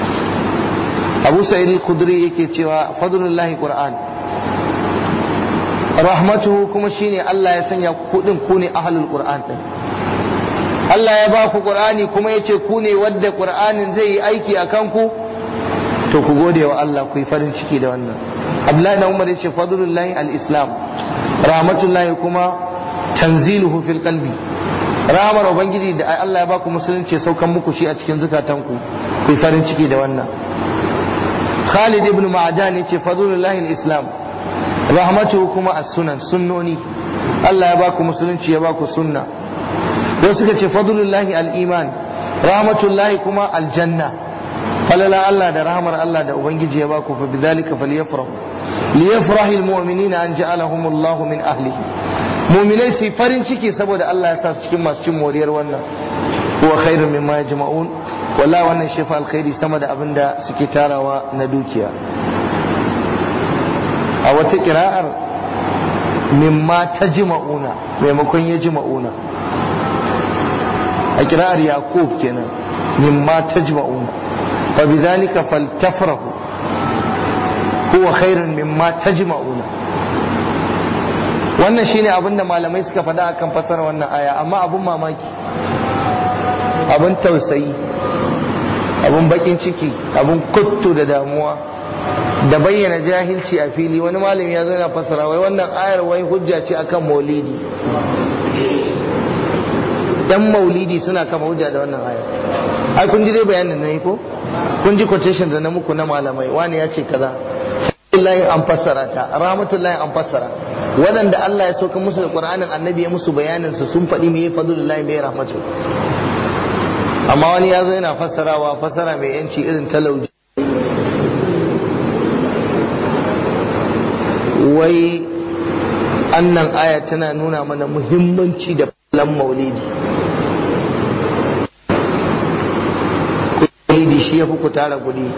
abu sa'id al-khudri yake cewa fadlullahi qur'an rahmatuhu kuma shine Allah ya sanya kudin ku ne ahlul qur'an din Allah ya ba ku Qur'ani kuma ya ce ku ne wadda Qur'anin zai yi aiki a kanku to ku gode wa Allah ku yi farin ciki da wannan Abdullahi da Umar ya ce fadlullahi al-islam rahmatullahi kuma tanziluhu fil qalbi rahmar ubangiji da Allah ya ba ku musulunci ya saukan muku shi a cikin zukatanku ku yi farin ciki da wannan Khalid ibn Ma'dan ya ce fadlullahi al-islam rahmatuhu kuma as-sunan sunnoni Allah ya ba ku musulunci ya ba ku sunna wasu suka ce fadlullahi al-iman rahmatullahi kuma aljanna falala Allah da rahmar Allah da ubangiji ya ba ku fa bidhalika falyafrahu liyafrahi almu'minina an ja'alahum Allah min ahlihi mu'minai su farin ciki saboda Allah ya sa su cikin masu cin moriyar wannan huwa khairun mimma yajma'un wallahi wannan shi fa alkhairi sama da abinda suke tarawa na dukiya a wata kira'ar mimma tajma'una maimakon yajma'una a kira'ar yaqub kenan mimma tajma'una fa bidhalika faltafrahu huwa khairun mimma tajma'una wannan shine abin da malamai suka faɗa akan fasara wannan aya amma abun mamaki abun tausayi abun bakin ciki abun kuttu da damuwa da bayyana jahilci a fili wani malami ya zo yana fasara wai wannan ayar wai hujja ce akan maulidi dan maulidi suna kama hujja da wannan ayar ai kun ji dai bayanin na yi ko kun ji quotation da na muku na malamai wani ya ce kaza lahi an fassara ta rahmatullahi an fassara waɗanda Allah ya sauka musu da Qur'anin annabi ya musu bayanin su sun faɗi me fadlullahi me rahmatu amma wani ya zo yana fassarawa fassara mai yanci irin talauji wai annan aya tana nuna mana muhimmanci da falan maulidi maulidi shi ya fi ku tara kuɗi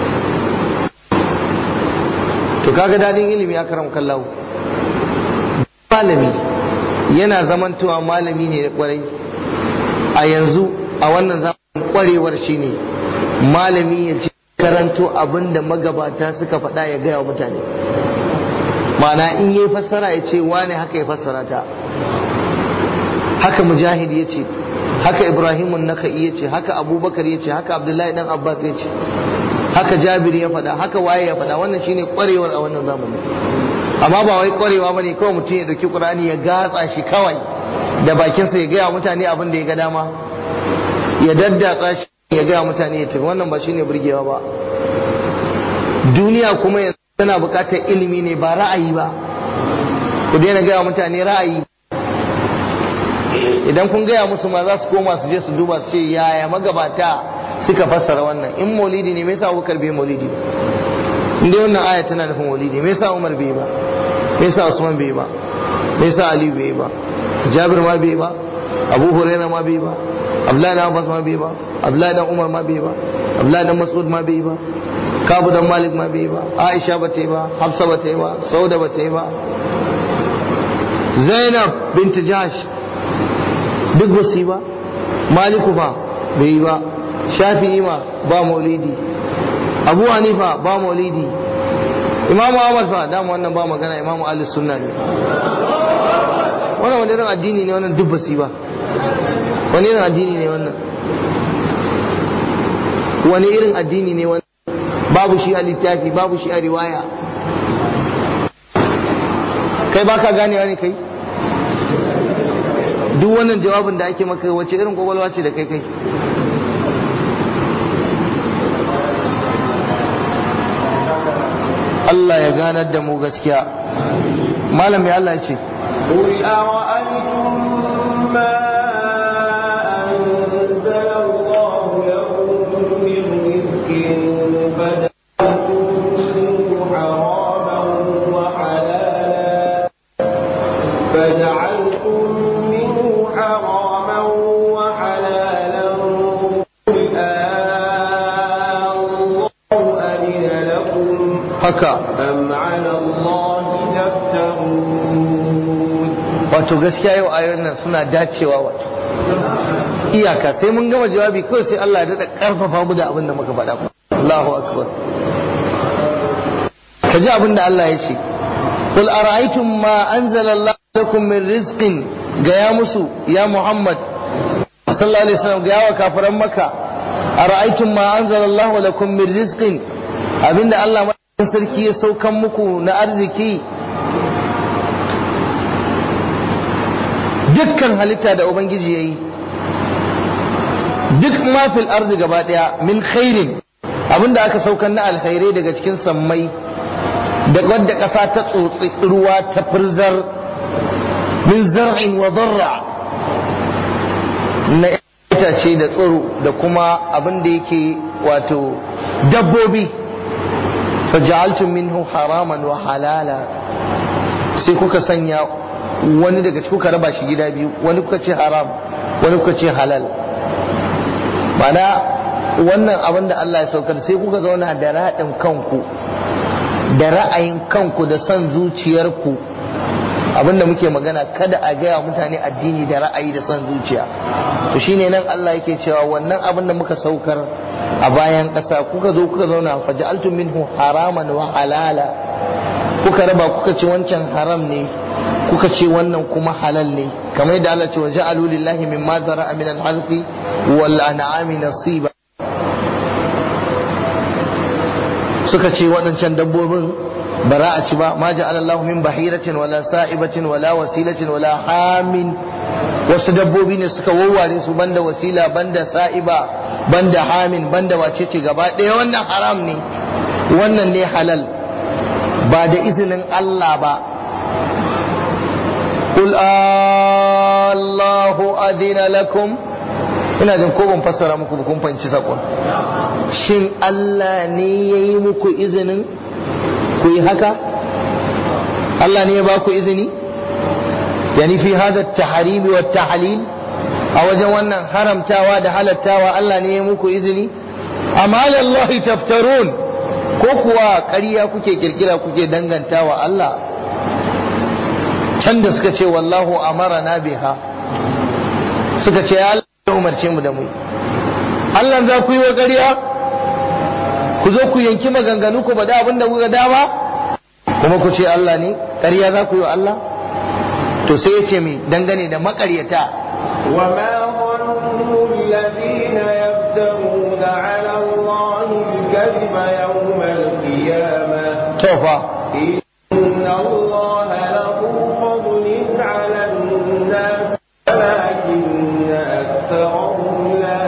to kaga dadin ilimi ya karam kallahu malami yana zamantowa malami ne da kwarai a yanzu a wannan zamanin kwarewar shine malami ya ci karanto abin da magabata suka faɗa ya gaya wa mutane ma'ana in yi fassara ya ce wane haka ya fassara ta haka mujahid ya ce haka ibrahimun naka'i ya ce haka abubakar ya ce haka abdullahi dan abbas ya ce haka jabir ya faɗa haka waye ya faɗa wannan shine kwarewar a wannan zamani amma ba wai kwarewa bane kawai mutum ya dauki qur'ani ya gatsa shi kawai da bakinsa ya gaya mutane abin da ya ga dama ya daddatsa shi ya gaya mutane ya tafi wannan ba shine burgewa ba duniya kuma yanzu tana buƙatar ilimi ne ba ra'ayi ba ku daina gaya mutane ra'ayi idan kun gaya musu ma za su koma su je su duba su ce yaya magabata suka fassara wannan in maulidi ne me yasa Abubakar bai maulidi ba in dai wannan aya tana nufin maulidi me yasa Umar bai ba me yasa Usman bai ba me yasa Ali bai ba Jabir ma bai ba Abu Hurairah ma bai ba Abdullahi dan Abbas ma bai ba Abdullahi dan Umar ma bai ba Abdullahi dan Mas'ud ma bai ba Kabu dan Malik ma bai ba Aisha ba ta yi ba Hafsa ba ta yi ba Sauda ba ta yi ba Zainab bint Jahsh duk ba su yi ba Maliku fa bai yi ba shafi'i ma ba maulidi abu hanifa ba maulidi imamu ahmad fa dama wannan ba magana imamu ali sunna ne wannan wani irin addini ne wannan duk basi ba wani irin addini ne wannan wani irin addini ne wannan babu shi a littafi babu shi a riwaya kai baka ganewa ne kai duk wannan jawabin da ake maka wace irin kwakwalwa ce da kai kai Allah ya ganar da mu gaskiya malam ya Allah ce قل أرأيتم ما أنزل الله لكم من رزق فجعلتم حراما وحلالا فجعلتم منه حراما وحلالا قل الله أذن لكم haka أم على الله تفترون wato gaskiya yau ayoyin nan suna dacewa wato iyaka sai mun gama jawabi kawai sai Allah ya daɗa ƙarfafa mu da abin da muka faɗa Allahu akbar ka ji abin da Allah ya ce qul ara'aytum ma anzala Allah lakum min rizqin ga ya musu ya Muhammad sallallahu alaihi wasallam ga yawa kafiran makka ara'aytum ma anzalallahu lakum min rizqin abinda Allah madaukakin sarki ya saukan muku na arziki dukkan halitta da ubangiji yayi duk ma fil ardi gaba daya min khairin abinda aka saukan na alkhairai daga cikin sammai da wadda ƙasa ta tsotsi ruwa ta firzar min zar'in wa darra na itace da tsoro da kuma abin da yake wato dabbobi faja'altum minhu haraman wa halala sai kuka sanya wani daga cikin kuka raba shi gida biyu wani kuka ce haram wani kuka ce halal mana wannan abin da Allah ya saukar sai kuka zauna da raɗin kanku da ra'ayin kanku da son zuciyarku abinda muke magana kada a gaya mutane addini da ra'ayi da son zuciya to shine nan Allah yake cewa wannan abin da muka saukar a bayan ƙasa kuka zo kuka zauna faja'altum minhu haraman wa halala kuka raba kuka ce wancan haram ne kuka ce wannan kuma halal ne kamar yadda Allah ce wa ja'alu lillahi mimma zara'a min al-harfi wal an'ami nasiba suka ce waɗancan dabbobin ba za a ci ba ma ja'ala Allah min bahiratin wala sa'ibatin wala wasilatin wala hamin wasu dabbobi ne suka wawware su banda wasila banda sa'iba banda hamin banda wace ce gaba ɗaya wannan haram ne wannan ne halal ba da izinin Allah ba qul Allahu adina lakum ina jin ko ban fassara muku ba kun fahimci sakon shin Allah ne ya yi muku izinin ku yi haka Allah ne ya ba ku izini yani fi hada taharimi wa tahlil a wajen wannan haramtawa da halattawa Allah ne ya muku izini amma Allah taftarun ko kuwa ƙarya kuke kirkira kuke dangantawa Allah can da suka ce wallahu amarana biha suka ce ya Allah ya umarce mu da mu Allah za ku yi wa ƙarya ku zo ku yanki maganganu ku bada abin da kuka dama kuma ku ce Allah ne ƙarya za ku yi wa Allah to sai ya ce mi dangane da maƙaryata وما ظن الذين يفترون على الله الكذب يوم القيامة tofa إن الله له فضل على الناس ولكن أكثرهم لا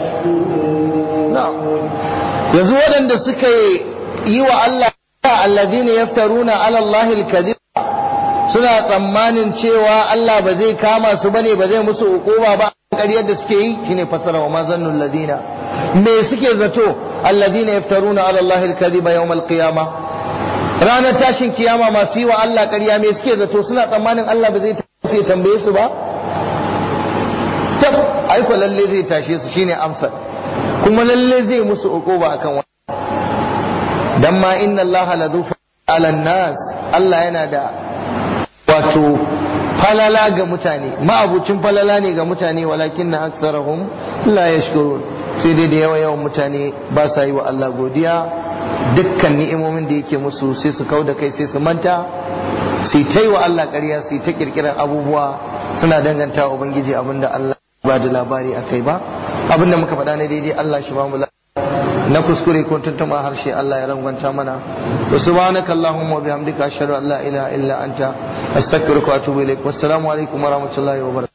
يشكرون yanzu waɗanda suka yi wa Allah alladhina yaftaruna ala Allah al-kadhib suna tsammanin cewa Allah ba zai kama su bane ba zai musu hukuma ba ƙaryar da suke yi shine fasara wa mazannul ladina me suke zato alladhina yaftaruna ala Allah al-kadhiba yawm al-qiyama ranar tashin kiyama masu yi wa Allah ƙarya me suke zato suna tsammanin Allah ba zai sai tambaye su ba tab aiko lalle zai tashe su shine amsar kuma lalle zai musu hukuma akan wannan dan ma inna Allah la dhu ala nas Allah yana da wato falala ga mutane ma'abucin falala ne ga mutane walakin na aksarahum la yashkurun sai dai da yawa yawan mutane ba sa yi wa Allah godiya dukkan ni'imomin da yake musu sai su kau da kai sai su manta sai ta yi wa Allah ƙarya sai ta kirkirar abubuwa suna danganta wa ubangiji abinda Allah ba da labari a kai ba abinda muka faɗa ne daidai Allah shi ba mu na kuskure ko tuntuma harshe Allah ya rangwanta mana wa subhanaka allahumma wa bihamdika ashhadu an la ilaha illa anta astaghfiruka wa atubu ilaik wassalamu alaikum wa rahmatullahi wa barakatuh